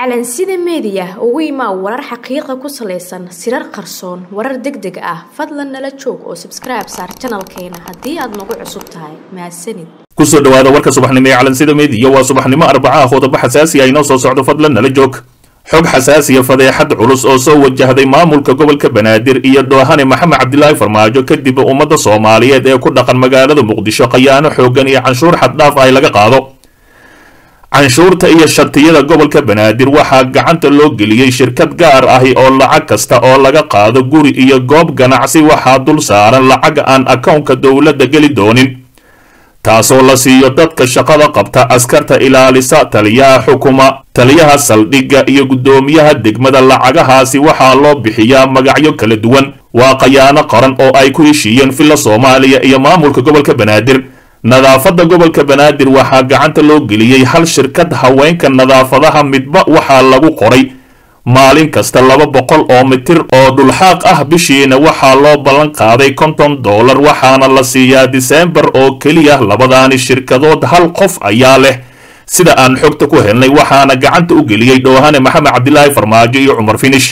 calansida meediya ugu imaa warar xaqiiqa ku salaysan sirar qarsoon warar deg deg ah fadlan nala joog oo sabskribe saar janalkeena haddii aad nagu cusub tahay mahadsanid kusoo dhawaada warka subaxnimo ee calansida meediya waa subaxnimo arbacaha qodobo xasaasi ah inoo soo socdo fadlan nala joog xog xasaasiya fadeexad culus oo soo wajahday maamulka gobolka banaadir iyo doohane maxamed cabdilaahi farmaajo kadib ummadda soomaaliyeed ee ku dhaqan magaalada muqdisho khayaano xooggan iyo canshuur xaddhaaf ay laga qaado canshuurta iyo shatiyada gobolka banaadir waxaa gacanta loo geliyey shirkad gaar ahi oo lacag kasta oo laga qaado guri iyo goob ganacsi waxaa dul saaran lacag aan akownka dowladda geli doonin taasoo la siiyo dadka shaqada qabta askarta ilaalisa taliyaha xukuma taliyaha saldhigga iyo guddoomiyaha degmada lacagahaasi waxaa loo bixiyaa magacyo kala duwan waa khayaano qaran oo ay ku heshiiyeen villa soomaaliya iyo maamulka gobolka banaadir nadaafadda gobolka banaadir waxaa gacanta loo geliyey hal shirkad haweenka nadaafadaha midba waxaa lagu qoray maalin kasta laba boqol oo mitir oo dhulxaaq ah bishiina waxaa loo ballan qaaday konton dollar waxaana la siiyaa diseembar oo keliya labadaani shirkadood hal qof ayaa leh sida aan xogta ku helnay waxaana gacanta u geliyey dhoohane maxamed cabdilaahi farmaajo iyo cumar finish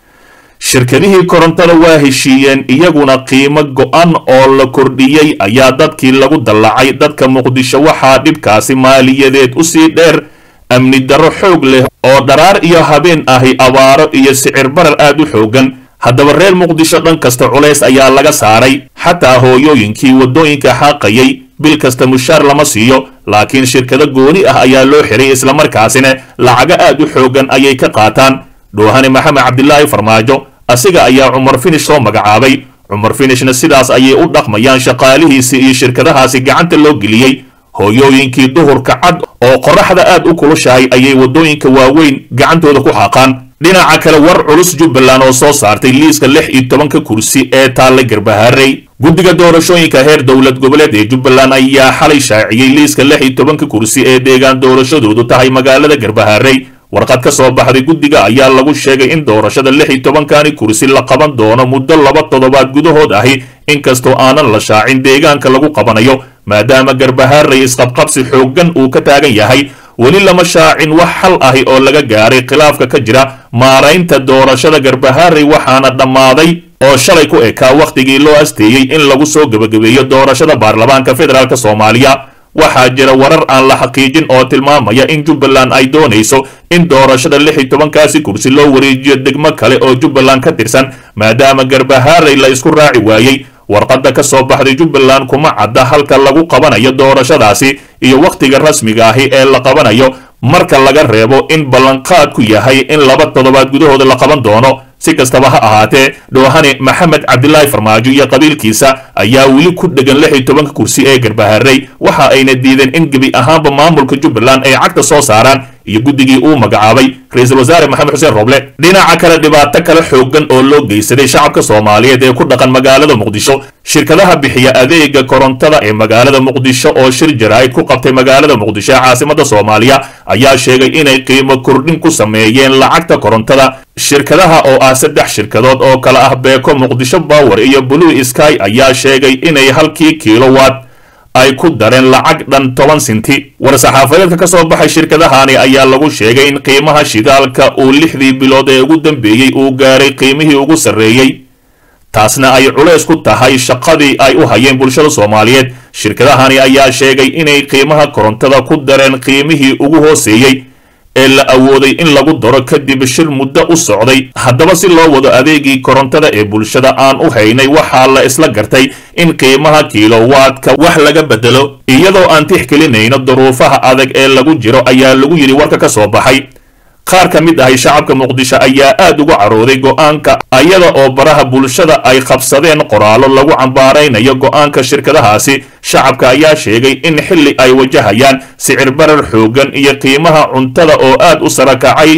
shirkadihii korontada waa heshiiyeen iyaguna qiimo go-an oo la kordhiyey ayaa dadkii lagu dallacay dadka muqdisho waxaa dhibkaasi maaliyadeed usii dheer amni darro xoog leh oo dharaar iyo habeen ahi abaaro iyo sicir barar aad u xoogan haddaba reer muqdisho dhan kasta culays ayaa laga saaray xataa hooyooyinkii waddooyinka xaaqayay bil kasta mushaar lama siiyo laakiin shirkado gooni ah ayaa loo xiray islamarkaasina lacago aad u xoogan ayay ka qaataan dhoohane maxamed cabdilaahi farmaajo asiga ayaa cumar finish soo magacaabay cumar finishna sidaas ayay u dhaqmayaan shaqaalihiisii iyo shirkadahaasi gacanta loo geliyey hooyooyinkii duhurka cad oo qoraxda aad u kulushahay ayay waddooyinka waaweyn gacantooda ku xaaqaan dhinaca kale war culus jubbaland oo soo saartay liiska lix iyo tobanka kursi ee taalla garbaharey guddiga doorashooyinka heer dowlad goboleed ee jubbaland ayaa xalay shaaciyey liiska lix iyo tobanka kursi ee deegaan doorashadoodu tahay magaalada garbaharey warqad ka soo baxday guddiga ayaa lagu sheegay in doorashada lix iyo tobankani kursi la qaban doono muddo laba toddobaad gudahood ahi inkastoo aanan la shaacin deegaanka lagu qabanayo maadaama garbaharey isqabqabsi xooggan uu ka taagan yahay weli lama shaacin wax xal ahi oo laga gaaray khilaafka ka jira maaraynta doorashada garbaharey waxaana dhammaaday oo shalay ku ekaa wakhtigii loo asteeyey in lagu soo gebagabeeyo doorashada baarlamaanka federaalk soomaaliya waxaa jira warar aan la xaqiijin oo tilmaamaya in jubbaland ay doonayso in doorashada lix iyo tobankaasi kursi loo wareejiyo degmo kale oo jubbaland ka tirsan maadaama garbaharey la isku raaci waayey warqadda ka soo baxday jubbaland kuma cadda halka lagu qabanayo doorashadaasi iyo wakhtiga rasmiga ahi ee la qabanayo marka laga reebo in ballanqaadku yahay in laba toddobaad gudahooda la qaban doono si kastaba ha ahaatee dhoohane maxamed cabdilaahi farmaajo iyo qabiilkiisa ayaa weli ku dhegan lix iyo tobanka kursi ee garbaharey waxa ayna diideen in gebi ahaanba maamulka jubbaland ay cagta soo saaraan iyo guddigii uu magacaabay ra-iisul wasaare maxamed xuseen roble dhinaca kale dhibaato kale xooggan oo loo geysaday shacabka soomaaliyeed ee ku dhaqan magaalada muqdisho shirkadaha bixiya adeega korontada ee magaalada muqdisho oo shir jaraa'id ku qabtay magaalada muqdisho ee caasimada soomaaliya ayaa sheegay inay qiimo kordhin ku sameeyeen lacagta korontada shirkadaha oo ah saddex shirkadood oo kale ah beeko muqdisho bower iyo blue sky ayaa sheegay inay halkii kilowatt ay ku dareen lacag dhan toban sinti war-saxaafadeedka ka soo baxay shirkadahani ayaa lagu sheegay in qiimaha shidaalka uu lixdii bilood ee ugu dambeeyey uu gaaray qiimihii ugu sarreeyey taasna ay culays ku tahay shaqadii ay u hayeen bulshada soomaaliyeed shirkadahani ayaa sheegay inay qiimaha korontada ku dareen qiimihii ugu hooseeyey ee la awooday in lagu daro kadib shir muddo u socday haddaba si loo wado adeegii korontada ee bulshada aan u haynay waxaa la isla gartay in qiimaha kilowaadka wax laga bedelo iyadoo aan tixgelinayno duruufaha adag ee lagu jiro ayaa lagu yidhi warka ka soo baxay qaar ka mid ahi shacabka muqdisho ayaa aad uga carooday go'aanka ayada oo baraha bulshada ay qabsadeen qoraallo lagu cambaaraynayo go'aanka shirkadahaasi shacabka ayaa sheegay in xilli ay wajahayaan sicir barar xooggan iyo qiimaha cuntada oo aad u sara kacay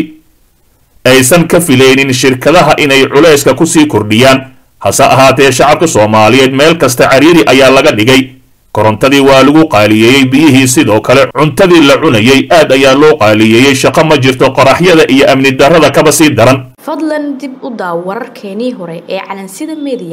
aysan ka filaynin shirkadaha inay culayska kusii kordhiyaan hase ahaatee shacabka soomaaliyeed meel kasta cariiri ayaa laga dhigay korontadii waa lagu qaaliyeeyey biyihii sidoo kale cuntadii la cunayey aad ayaa loo qaaliyeeyey shaqo ma jirto qoraxyada iyo amni darrada kaba sii daran fadlan dib u daaw wararkeenii hore ee calansida meediya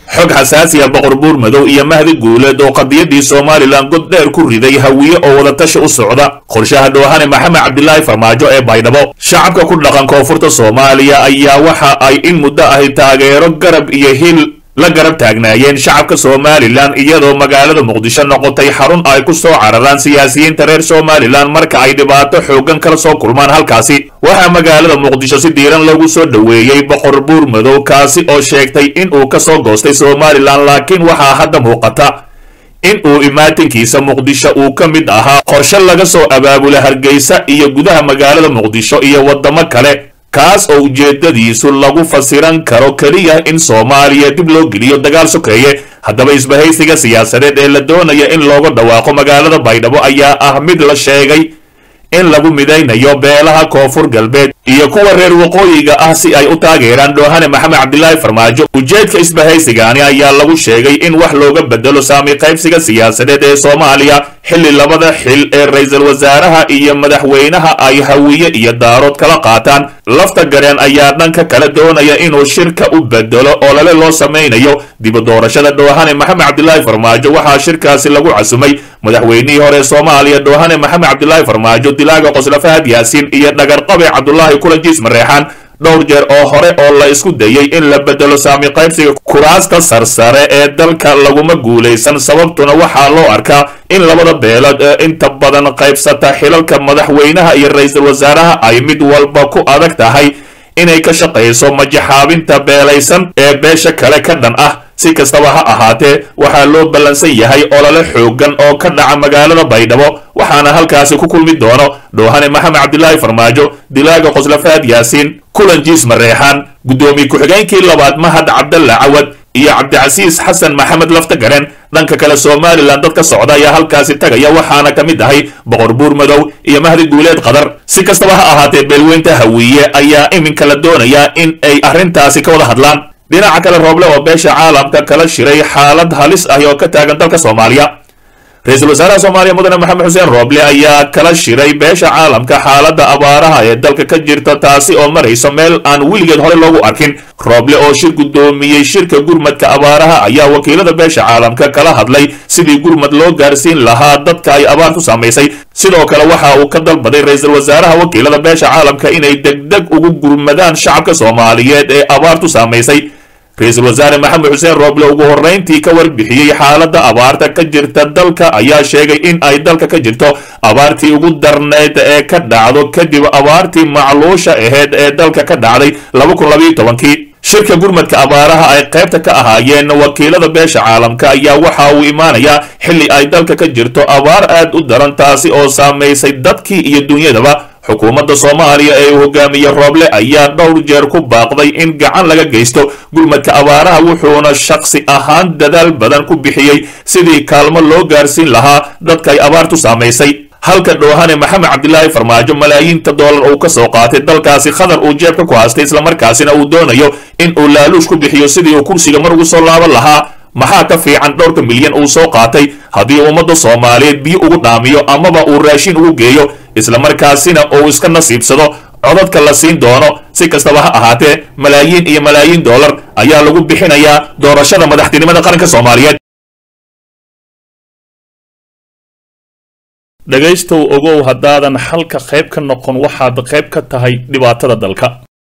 xog xasaasiya boqor buur madow iyo mahdi guuleed oo qadiyadii somalilan god dheer ku riday hawiye oo wadatashi u socda qorshaha dhoohane maxamed cabdilaahi farmaajo ee baydhabo shacabka ku dhaqan koonfurta soomaaliya ayaa waxa ay in muddo ahi taageero garab iyo hil la garab taagnaayeen shacabka somalilan iyadoo magaalada muqdisho noqotay xarun ay ku soo cararaan siyaasiyiinta reer somalilan marka ay dhibaato xooggan kala soo kulmaan halkaasi waxaa magaalada muqdisho si diiran lagu soo dhoweeyey boqor buur madow kaasi oo sheegtay in uu ka soo goostay somalilan laakiin waxaa hadda muuqata in uu imaatinkiisa muqdisho uu ka mid ahaa qorshe laga soo abaabula hargeysa iyo gudaha magaalada muqdisho iyo waddamo kale kaas oo ujeedadiisu lagu fasiran karo keliya in soomaaliya dib loo geliyo dagaal sokeeye haddaba isbahaysiga siyaasadeed ee la doonaya in looga dhawaaqo magaalada baydhabo ayaa ah mid la sheegay in lagu midaynayo beelaha koonfur galbeed iyo kuwa reer waqooyiga ah si ay u taageeraan dhoohane maxamed cabdilaahi farmaajo ujeedka isbahaysigaani ayaa lagu sheegay in wax looga bedelo saami qaybsiga siyaasadeed ee soomaaliya xilli labada xil ee ra-iisul wasaaraha iyo madaxweynaha ay hawiye iyo daarood kala qaataan lafta gareen ayaa dhanka kale doonaya inuu shirka u bedelo olole loo samaynayo dibu doorashada dhoohane maxamed cabdilaahi farmaajo waxaa shirkaasi lagu casumay madaxweynihii hore soomaaliya dhoohane maxamed cabdilaahi farmaajo dilaaga qosla fahad yaasiin iyo dhagarqabe cabdulaahi kulajiis mareexaan dhowr jeer oo hore oo la isku dayay in la bedelo saami qaybsiga kuraasta sarsare ee dalka laguma guulaysan sababtuna waxaa loo arkaa in labada beelood ee inta badan qaybsata xilalka madaxweynaha iyo ra-iisul wasaaraha ay mid walba ku adag tahay inay ka shaqayso majaxaabinta beelaysan ee beesha kale ka dhan ah si kastaba ha ahaatee waxaa loo ballansan yahay olole xooggan oo ka dhaca magaalada baydhabo waxaana halkaasi ku kulmi doono dhoohane maxamed cabdilaahi farmaajo dilaaga qoslafaad yaasiin kulan jiis mareexaan guddoomiye ku-xigeenkii labaad mahad cabdalla cawad iyo cabdicasiis xasan maxamed laftagaren dhanka kale somalilan dad ka socda ayaa halkaasi tagaya waxaana ka mid ahay boqor buur madow iyo mahdi guuleed qadar si kastaba ha ahaatee beelweynta hawiye ayaa iminka la doonayaa in ay arrintaasi ka wada hadlaan dhinaca kale rooble oo beesha caalamka kala shiray xaalad halis ah oo ka taagan dalka soomaaliya ra-iisul wasaaraha soomaaliya mudane maxamed xuseen rooble ayaa kala shiray beesha caalamka xaaladda abaaraha ee dalka ka jirta taasi oo marayso meel aan weligeed hore loogu arkin rooble oo shir guddoomiyey shirka gurmadka abaaraha ayaa wakiilada beesha caalamka kala hadlay sidii gurmad loo gaarsiin lahaa dadka ay abaartu saamaysay sidoo kale waxa uu ka dalbaday ra-iisul wasaaraha wakiilada beesha caalamka inay degdeg ugu gurmadaan shacabka soomaaliyeed ee abaartu saamaysay ra-iisul wasaare maxamed xuseen rooble ugu horrayntii ka warbixiyey xaaladda abaarta ka jirta dalka ayaa sheegay in ay dalka ka jirto abaartii ugu darneyd ee ka dhacdo kadib abaartii macluusha aheyd ee dalka ka dhacday laba kun labayo tobankii shirka gurmadka abaaraha ay qaybta ka ahaayeen wakiilada beesha caalamka ayaa waxa uu imaanayaa xilli ay dalka ka jirto abaar aad u daran taasi oo saamaysay dadkii iyo dunyadaba xukuumadda soomaaliya ee uu hogaamiye rooble ayaa dhowr jeer ku baaqday in gacan laga geysto gurmadka abaaraha wuxuuna shakhsi ahaan dadaal badan ku bixiyey sidii kaalmo loo gaarsiin lahaa dadka ay abaartu saamaysay halka dhoohane maxamed cabdilaahi farmaajo malaayiinta doolar uu ka soo qaatay dalkaasi khadar uu jeebka ku haystay islamarkaasina uu doonayo in uu laaluush ku bixiyo sidii uu kursiga mar ugu soo laaban lahaa maxaa ka fiican dhowrka milyan uu soo qaatay haddii ummadda soomaaliyeed biyo ugu dhaamiyo amaba uu raashin ugu geeyo islamarkaasina uu iska nasiibsado codadka la siin doono si kastaba ha ahaatee malaayiin iyo malaayiin doolar ayaa lagu bixinayaa doorashada madaxtinimada qaranka soomaaliyeed dhegaystow ogow haddaadan xalka qayb ka noqon waxaad qayb ka tahay dhibaatada dalka